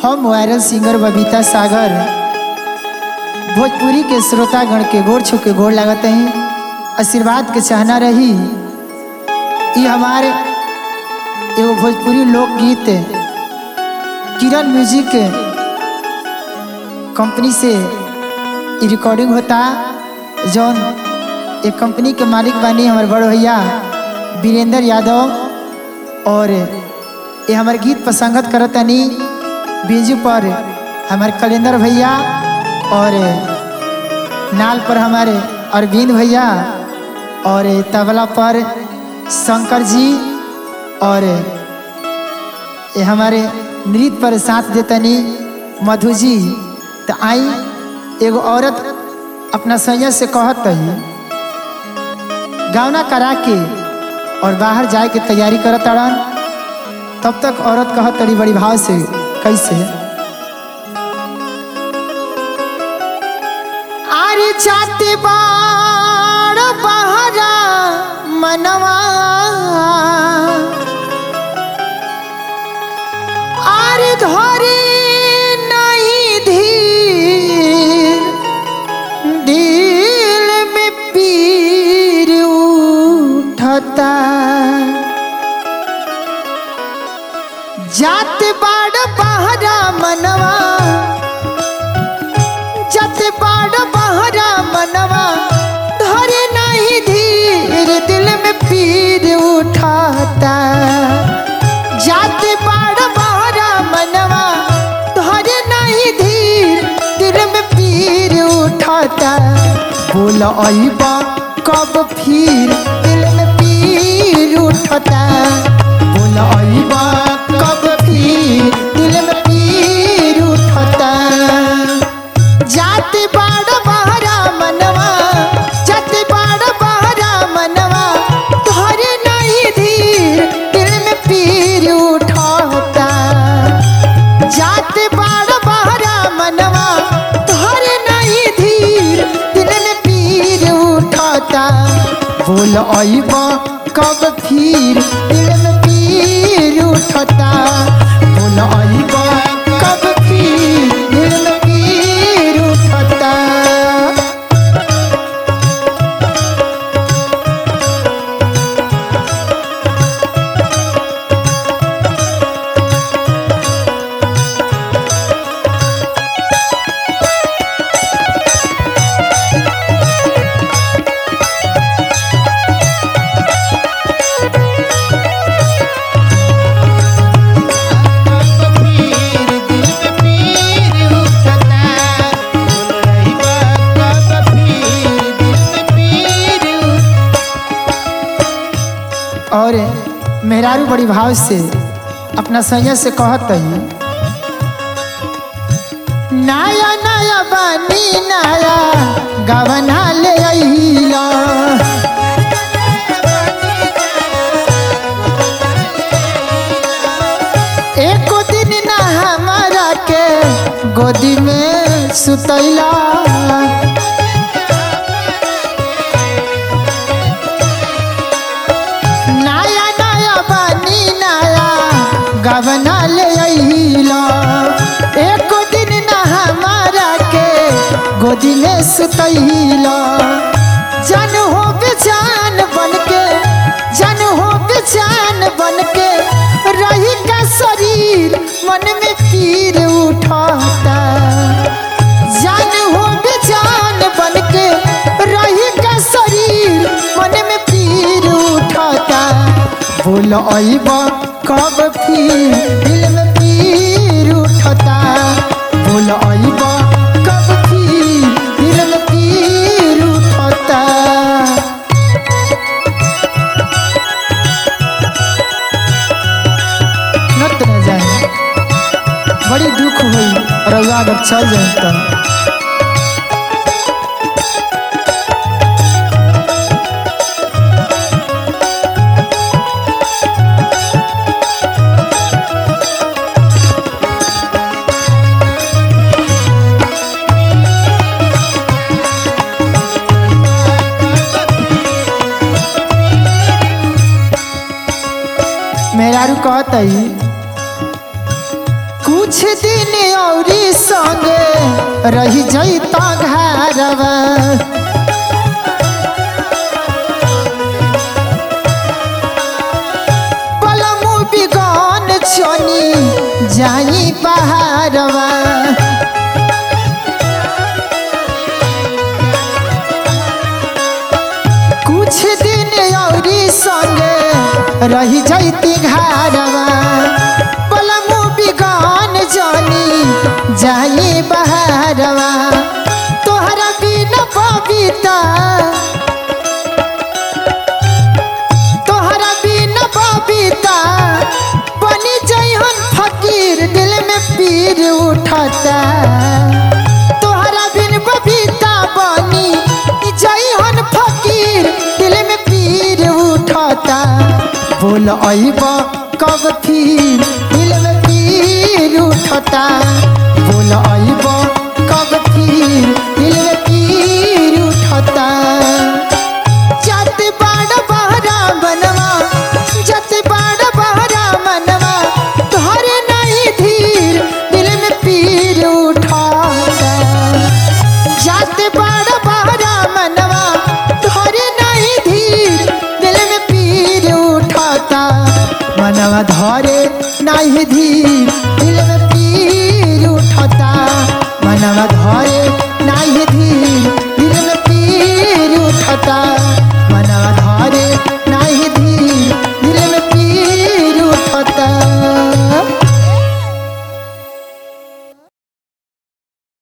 हम viral singer Babita Sagar Bhojpuri के श्रोतागण के गोर छू के गोर लागत हैं आशीर्वाद के चाहना रही ये हमारे एगो भोजपुरी लोकगीत किरण म्यूजिक कंपनी से ये रिकॉर्डिंग होता जौन एक कंपनी के मालिक बानी हमारे बड़ भैया वीरेंद्र यादव और ये हमारे गीत पर संगत करतनी बीजू पर हमारे कलेंदर भैया और नाल पर हमारे अरविंद भैया और तबला पर शंकर जी और ये हमारे नृत्य पर साथ देतनी मधु जी तो आई एगो औरत अपना सैया से कहत है गावना करा के और बाहर जाए के तैयारी करत अड़न तब तक औरत कहत तड़ी बड़ी भाव से कैसे आरे जाते बाड़ बहरा मनवा आरे धरे नहीं धीर दिल में पीर उठता जात बाड़ बहरा मनवा जात बाड़ बहरा मनवा धरे नहीं धीर दिल में पीर उठाता जात बाड़ बहरा मनवा धरे नहीं धीर दिल में पीर उठाता बोल अबा कब फिर दिल में पीर उठता बोल अबा कब फिर दिल में पीर उठता जाति बाड़ बहरा मनवा जाति बाड़ बहरा मनवा तोहरे नहीं धीर दिल में पीर उठता जाति बाड़ बहरा मनवा तोहरे नहीं धीर दिल में पीर उठता बोल अइब कब फिर दिल में पीर उठता बोल अइब कब फिर दिल में पीर उठता और मेहरारू बड़ी भाव से अपना सैया से कहत है नया नया बानी नया गवना ले अइला एको दिन ना हमारा के गोदी में सुतैला नया नया बानी नया गवना ले अइला एक दिन ना हमारा के गोदी में सुतैला जन हो बेजान बन के जन हो बेजान बन के रही का शरीर मन में पीर उठाता जान हो बेजान बन के रही का शरीर मन में पीर उठाता बोल अइब कब फिर दिल में पीर उठता बोल अइब कब फिर दिल में पीर उठता नत न जाए बड़ी दुख हुई रउआ अगर चल जाए तो मेहरारू कहत है कुछ कुछ दिन औरी संगे रही जैता घरवा पलमु बिगन चनी जाई पहाड़वा कुछ दिन औरी संगे रही जैती घरवा पलमु बिगन जानी जाई बहारवा तोहरा बिना बबीता तोहरा बिना बबीता बनी जइहन फकीर दिल में पीर उठता तोहरा बिन बबीता बनी जइहन फकीर दिल में पीर उठता बोल अइब कब फिर दिल में पीर उठता बोल अइब कब फिर दिल में पीर उठता जाते बाड़ बहरा बनवा जाते बाड़ बहरा मनवा तोहरे नहीं धीर दिल में पीर उठाता जाते बाड़ बहरा मनवा तोहरे नहीं धीर दिल में पीर उठाता मनवा धरे नहीं धीर दिल में पीर उठाता मनवा धरे